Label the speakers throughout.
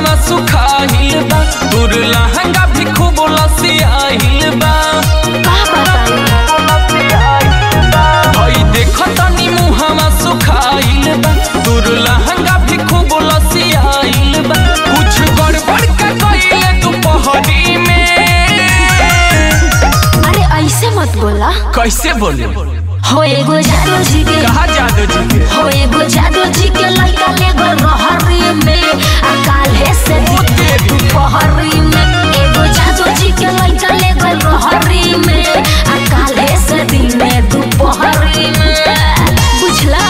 Speaker 1: मुहावा सुखाहिल बा तोर लहंगा भी खूब लसियाहिल बा
Speaker 2: का बताई
Speaker 1: हई देखो तनी मुहावा सुखाहिल बा तोर लहंगा भी खूब लसियाहिल बा कुछ गड़बड़ का कइले दोपहरी में
Speaker 2: अरे ऐसे मत बोला
Speaker 1: कैसे बोले
Speaker 2: हो एगो जादू जी के
Speaker 1: कहा जादू जी के
Speaker 2: हो एगो जादू जी के लइका ले गल रहरी में आ काल्हे से दिन दुपहरी में एगो जादू जी के लइका ले गल रहरी में आ काल्हे से दिन में दुपहरी में बुझला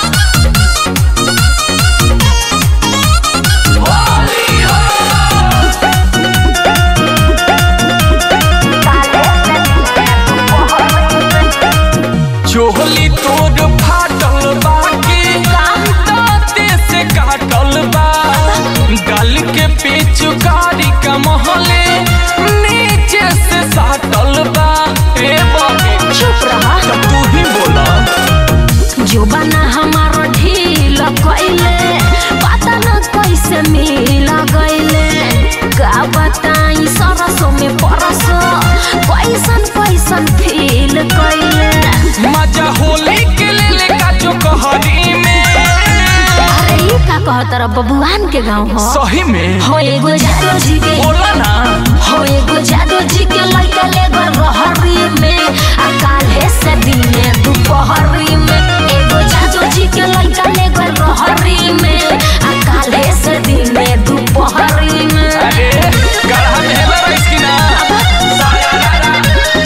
Speaker 1: चोली तोर फाटल बाकी दांते से काटल बा गल के पेचु गाड़ी का मोहले नीचे से साटल बा ए बाबे
Speaker 2: चुप रहा
Speaker 1: तब तू ही बोला
Speaker 2: जो बना हमारा ढील कइले पता न कैसे मिल गइले का बताई सरसों में परसो कैसन कैसन फील कइले
Speaker 1: मजा होली के ले ले का जो कहरी में
Speaker 2: अरे ई का कहत रह बबुआन के गाँव हो
Speaker 1: सही में
Speaker 2: हो एगो जादू जी के
Speaker 1: बोला ना
Speaker 2: हो एगो जादू जी के लइका ले गल रहरी में आ काल्हे से दिने दुपहरी में एगो जादू जी के लइका ले गल रहरी में आ काल्हे से दिने दुपहरी में
Speaker 1: अरे गढ़ा में है बड़ा इसकी ना सारा रारा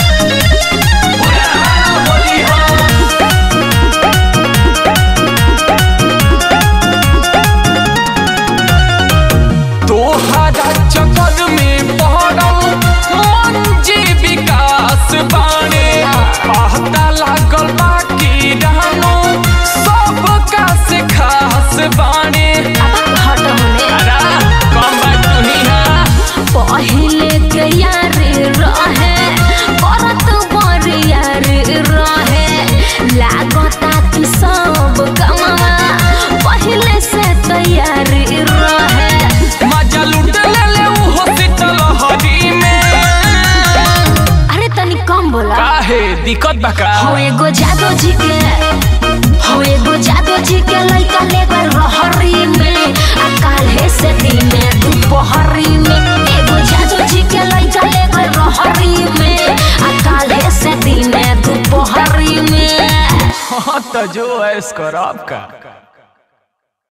Speaker 1: बोला बोली हो तोहरा चक्कर में पड़ल मंजी विकास बाणे पता लागल बाकी रहनो सबका से खास बाणे
Speaker 2: अब हट होने
Speaker 1: अरे कम बात तू ही है
Speaker 2: पहिले के यार रहे करत बर यार रहे लागता कि सब कमावा पहिले से तैयार रहे
Speaker 1: मजा लूट ले ले ऊ हॉस्पिटल हरी में
Speaker 2: अरे तनी कम बोला
Speaker 1: काहे दिक्कत बा का
Speaker 2: हो एगो जादू जी के हो एगो जादू जी के लइका ले गल रहरी में आ काल्हे से दिने दुपहरी में एगो जादू जी के लइका ले गल रहरी में आ काल्हे से दिने दुपहरी में
Speaker 1: हाँ तो जो ऐस करब का